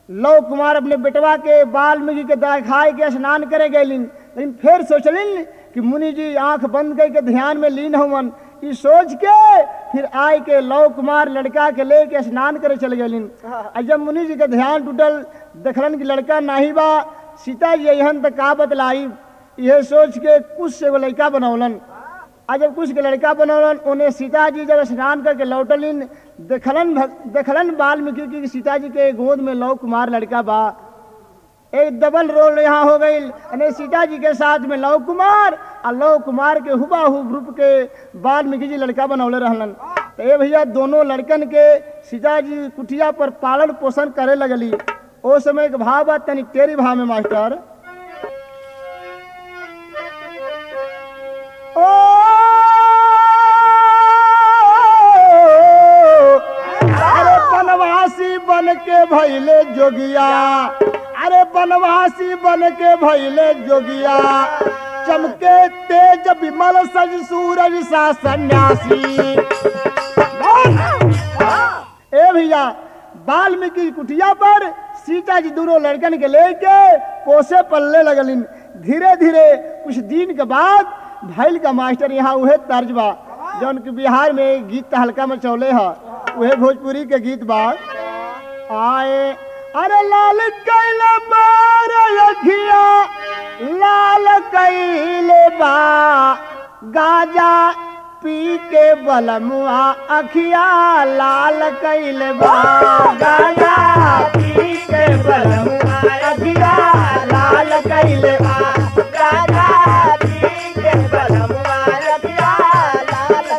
love Kumar अपने बेटवा के वाल्मीकि के दिखाई के स्नान करे गैलिन लेकिन फिर सोचलिन कि मुनि जी आंख बंद करके ध्यान में लीन हुवन ई सोच के फिर आय के लव कुमार लड़का के लेके स्नान करे चले गलिन आ जब मुनि जी के ध्यान टूटल देखलन कि लड़का नाही बा सीता जी अहन तक का बतलाई यह सोच के कुछ से एगो लड़का बनौलन आ जब कुछ के लड़का बनौलन उन्हें सीता जी जब स्नान करके लौटलिन देखलन भग- देखलन वाल्मीकि की सीता जी के गोद में लव कुमार लड़का बा एक डबल रोल यहाँ हो गई यानी सीता जी के साथ में लव कुमार और लव कुमार के हुबाहू रूप के वाल्मीकि जी लड़का बनौले रहलन तो ये भैया दोनों लड़कन के सीता जी कुटिया पर पालन पोषण करे लगली ओ समय के भाव बा तनी तेरी भाव में मास्टर ओ अरे बनवासी बन के भैले जोगिया अरे बनवासी बन के भैले जोगिया चमके तेज विमल सज सूरज सा सन्यासी ए भैया वाल्मीकि कुटिया पर सीता जी दोनों लड़कन के लेके पोसे पलने लगलिन धीरे धीरे कुछ दिन के बाद भैल का मास्टर यहाँ उहे तर्ज बा जौन कि बिहार में गीत हल्का में चौले है उहे भोजपुरी के गीत बा आए अरे लाल कैल मार अखिया लाल कैल बा गाजा पी के बलमुआ अखिया लाल कैल बा गाजा पी के बलमुआ अखिया लाल कैल बा गाजा पी के बलमुआ अखिया लाल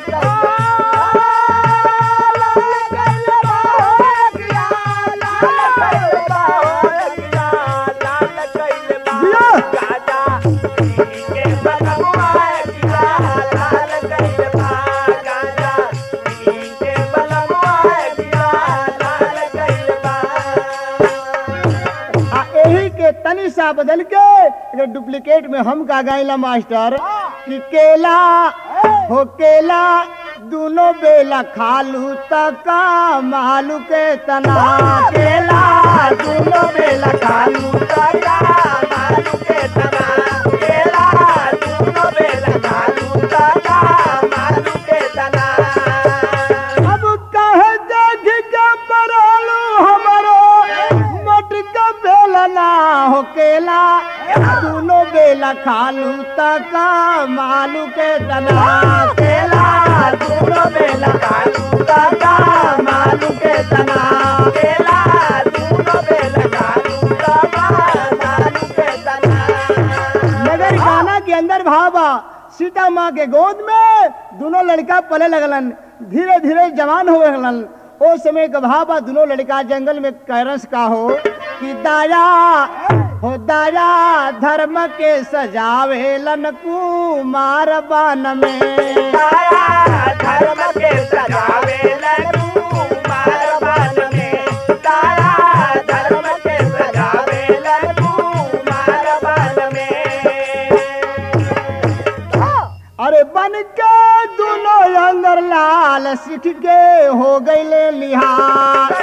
आ यही के तनी सा बदल के अगर डुप्लीकेट में हम का गाइला मास्टर कि केला हो केला दोनों बेला खालू तका मालू के तना केला दोनों बेला खालू तका मालू के तना केला दोनों बेला खालू तका मालू के तना अब कहे देख के बरालू हमरो मटका बेलना हो केला दोनों बेला खालू तका मालू के तना केला दोनों बेला खालू तका मालू के तना केला दोनों बेला खालू तका मालू के तना नगर गाना के अंदर भावा सीता माँ के गोद में दोनों लड़का पले लगलन धीरे धीरे जवान हो लगलन ओ समय का भावा दोनों लड़का जंगल में कैरस का हो कि दाया हो दाया धर्म के सजावे लन कुमार बन में दाया धर्म के सजावे लन कुमार बन में दाया धर्म के सजावे लन कुमार बन में अरे बन के दोनों अंदर लाल सिख के हो गईले लिहार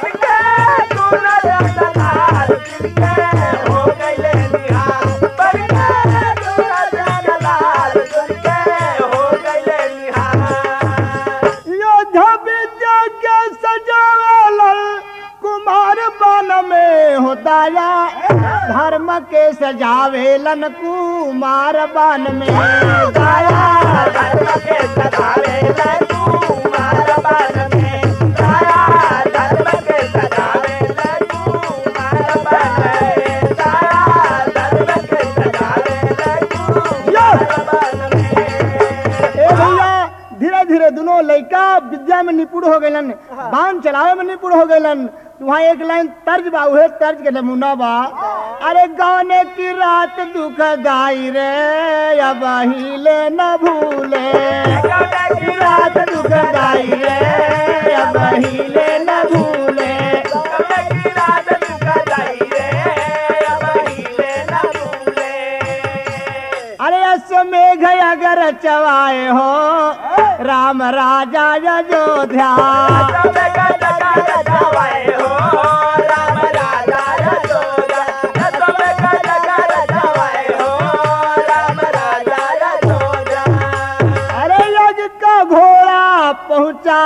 योद्धा विद्या के सजावल कुमार बन में हो दाया धर्म के सजावेलन कुमार बन में दाया धर्म के सजावेलन कुमार बन में दाया धर्म के सजावेलन कुमार बन में दाया धर्म के सजावेलन कुमार बन में ए भैया धीरे धीरे दोनों लड़का विद्या में निपुण हो गलन बाण चलावे में निपुण हो गलन वहाँ एक लाइन तर्ज बा उहे तर्ज के नमूना बा अरे गाने की रात दुखदाई रे अब हिले न भूले गाने की रात दुखदाई रे अब हिले न भूले गाने की रात दुखदाई रे अब हिले न भूले अरे अश्वमेघ अगर चवाए हो राम राजा अयोध्या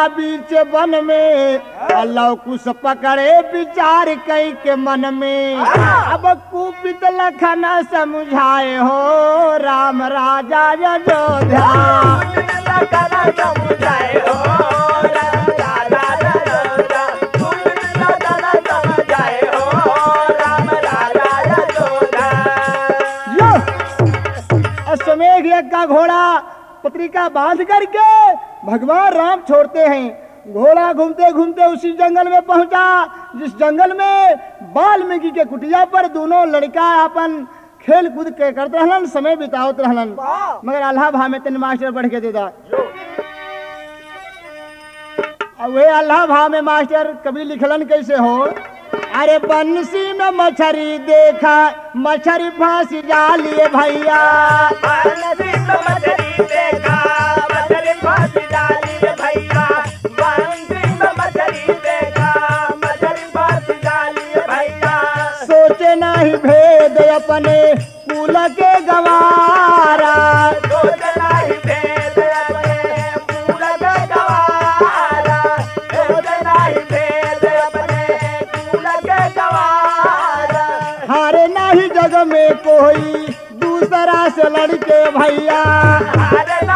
बीच वन में अल्लाह कुछ पकड़े विचार कई के मन में अब कुपित लखन समझाए हो राम राजा अयोध्या यो अश्वमेघ यज्ञ का घोड़ा पत्रिका बांध करके भगवान राम छोड़ते हैं घोड़ा घूमते घूमते उसी जंगल में पहुंचा जिस जंगल में वाल्मीकि के कुटिया पर दोनों लड़का अपन खेल कूद के करते रहलन समय बितावत रहलन मगर अल्लाह भा में तीन मास्टर बढ़ के देदा अब वे अल्लाह भा में मास्टर कभी लिखलन कैसे हो अरे बंसी में मछरी देखा मछरी फांसी जालिए भैया सोचे नहीं भेद अपने कुल के गवारा हारे नहीं जग में कोई दूसरा से लड़के भैया